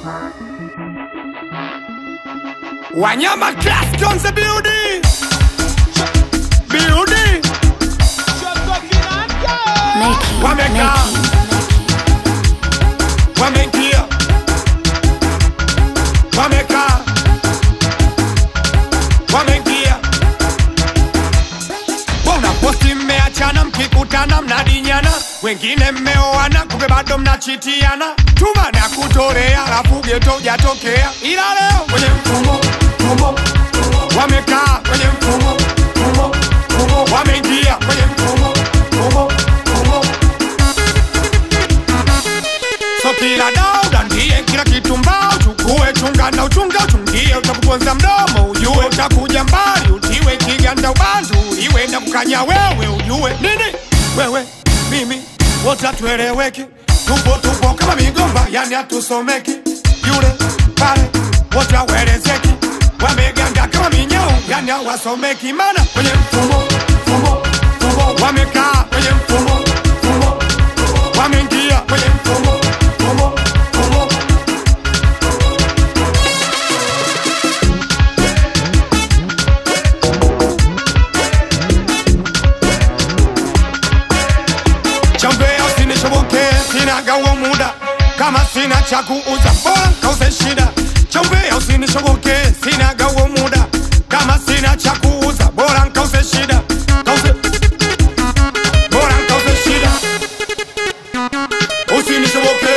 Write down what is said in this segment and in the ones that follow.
Wanyama class guns the building. Building. Make Wamekaa. Wameingia. Wamekaa. Wameingia. Mbona posti mmeachana mkikutana mnadinyana wengine mmeoana kumbe bado mnachitiana tuma na kutorea alafu geto hujatokea ila leo kwenye mfumo mfumo wamekaa kwenye mfumo mfumo mfumo wameingia kwenye mfumo mfumo mfumo So kila dauda ndiye kila kitu mbao chukue chunga na uchunga uchungie utakuponza mdomo ujue utakuja mbali utiwe kiganda ubandu iwe na kukanya wewe ujue nini wewe mimi wote hatueleweki tupo tupo kama migomba yani hatusomeki yule pale wote hawelezeki wameganda kama minyau yani hawasomeki mana kwenye mfumo mfumo mfumo wamekaa kwenye mfumo mfumo wameingia kwenye mfumo mfumo mfumo chambea usinishoboke sina gawo muda kama sina cha kuuza bora nkause shida chambea usinishoboke sina gawo muda kama sina cha kuuza bora nkause shida Kause- bora nkause shida usinishoboke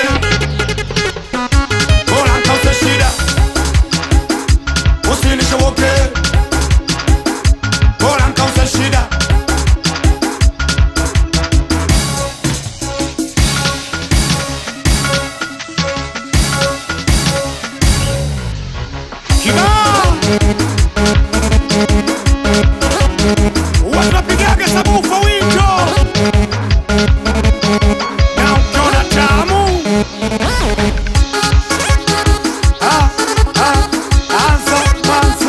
bora nkause shida usinishoboke bora nkause shida kibao wanapigaga sabufa wito na ukiona tamu Ah, ah, anza mwanzo.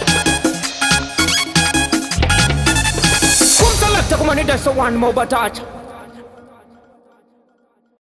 Come select a man, that's the one more touch.